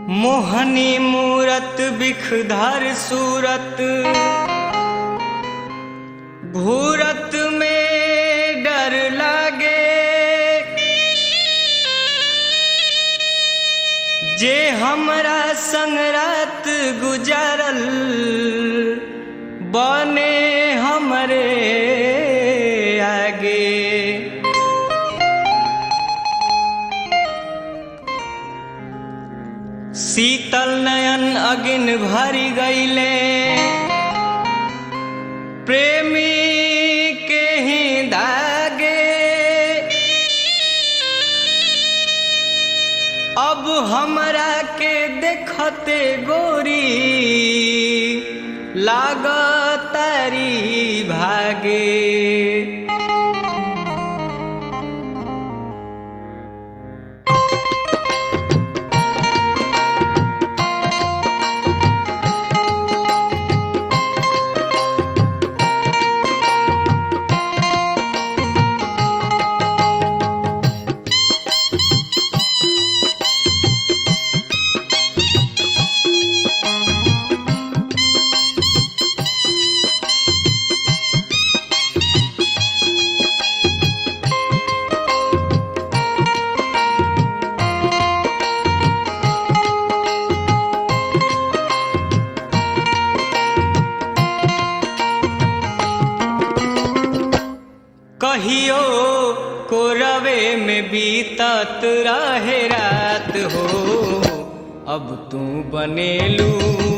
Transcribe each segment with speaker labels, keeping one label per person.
Speaker 1: मोहनी मूरत बिखधर सूरत घूरत में डर लागे जे हमरा संग रात गुजारल बने हमरे आगे शीतल नयन अगिन भरी गईले प्रेमी के ही दागे अब हमरा के देखते गोरी लागतारी भागे कहियो कोरवे में बीतत रहे रात हो अब तू बनेलू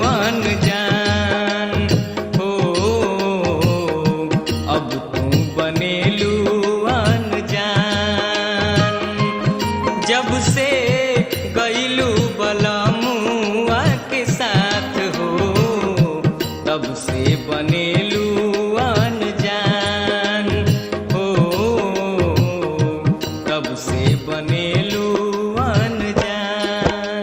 Speaker 1: अनजान हो अब तू बनेलू अनजान जब से गईलू बलमुआ के साथ हो तब से बनेलू अनजान हो तब से बनेलू अनजान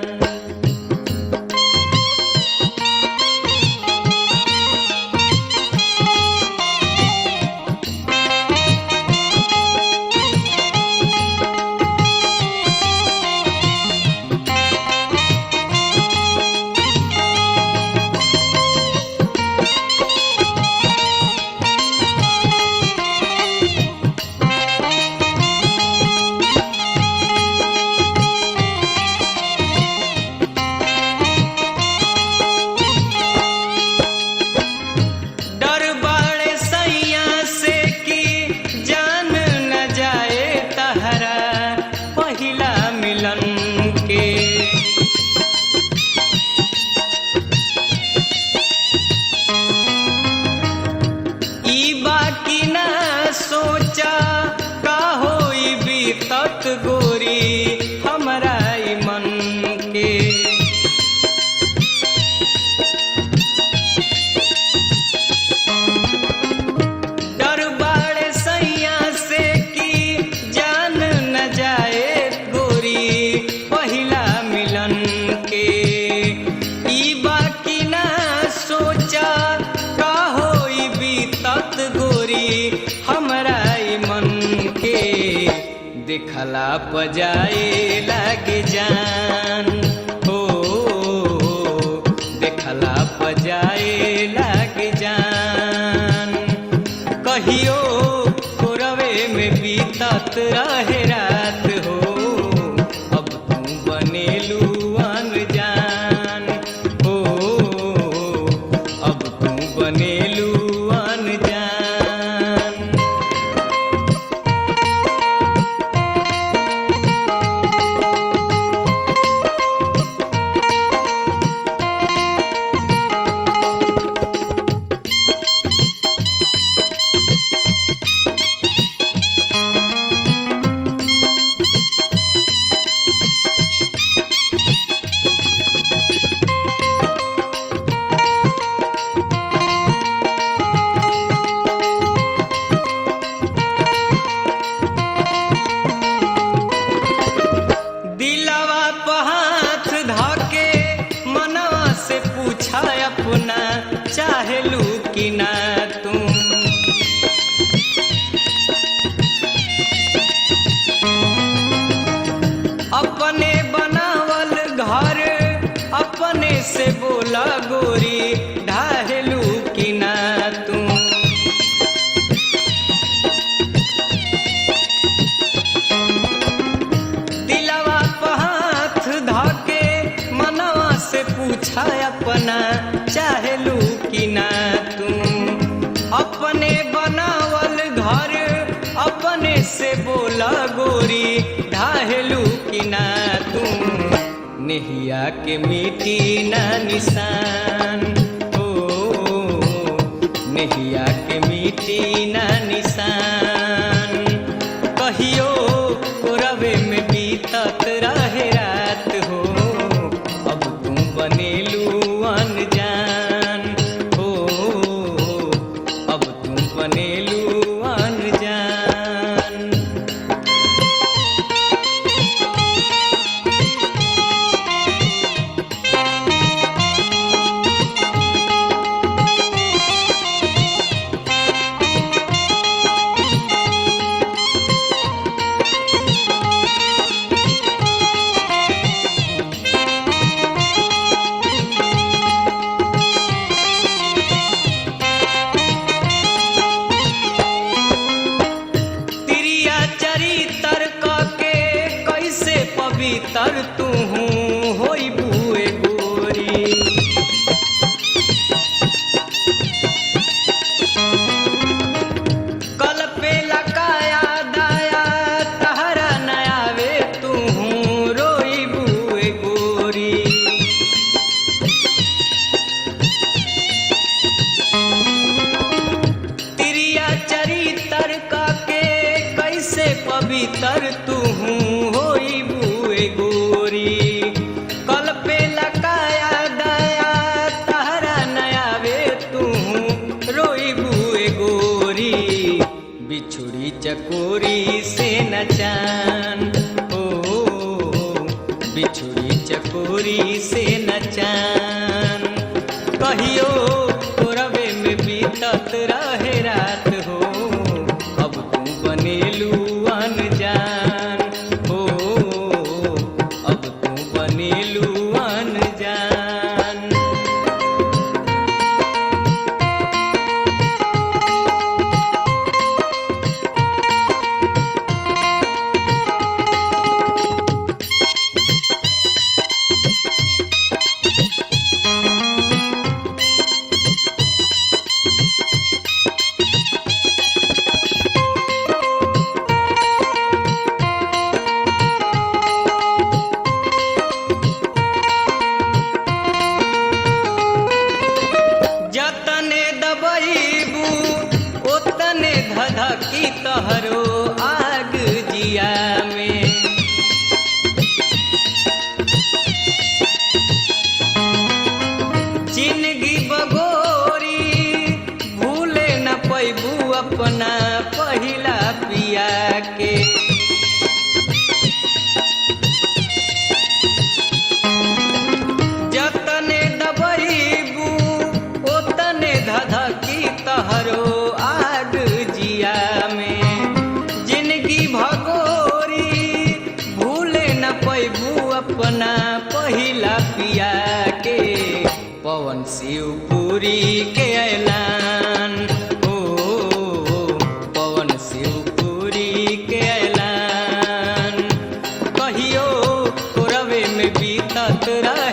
Speaker 1: डर बाड़े सैया से कि जान न जाए तहरा पहिला मिलन के ई बाकी ना सोचा का होई बीतत गोरी हमरा ई मन के डर बाड़े सैया से कि जान न जाए गोरी पहिला मिलन के ई बाकी ना सोचा का होई बीतत गोरी हमरा ई मन के देखला पजाए लागे जान हो देखला पजाए लागे जान कहियो कोरवे में बीतत रहे रात हो अब तू बनेलू अनजान हो अब तू बनेलू अनजान दिलवा पे हाथ धके मनवा से पूछा अपना चाहेलू कि ना तुम अपने बनावल घर से बोला गोरी ढाहेलू कि ना तू दिलवा पे हाथ धके मनवा से पूछा अपना चाहेलू कि ना तू अपने बनावल घर अपने से बोला गोरी ढाहेलू कि ना तू नेहिया के मिटी ना निशान ओ नेहिया के मिटी ना निशान कहियो कोरवे में बीतत रहे रात हो अब तुम बनेलू अनजान हो अब तुम बनेलू अनजान तिरिया चरितर के कैसे पवित्र तू होई बुए गोरी कल पे लकाया दाया तहरा नयावे तू रोई बुए गोरी तिरिया चरितर के कैसे पवित्र तू होई बुए गोरी कल पे लकाया दया तहरा नयावे तू रोई बुए गोरी बिछुड़ी चकोरी से नचान ओ बिछुड़ी चकोरी से नचान कहियो कोरबे में बीतत रहे रात हो अब तू बनेलू अनजान हो अब तू बनेलू अनजान जतने दबईबू ओतने धधकी तहरो आग जिया में जिंदगी बगोरी भूले न पैबू अपना पहिला पिया के जतने दबईबू ओतने धधकी तहरो आग जिया में जिंदगी भगोरी भूले न पैबू अपना पहिला पिया के पवन शिवपुरी के ऐलान ओ पवन शिवपुरी के ऐलान कहियो कोरवे में बीतत रहे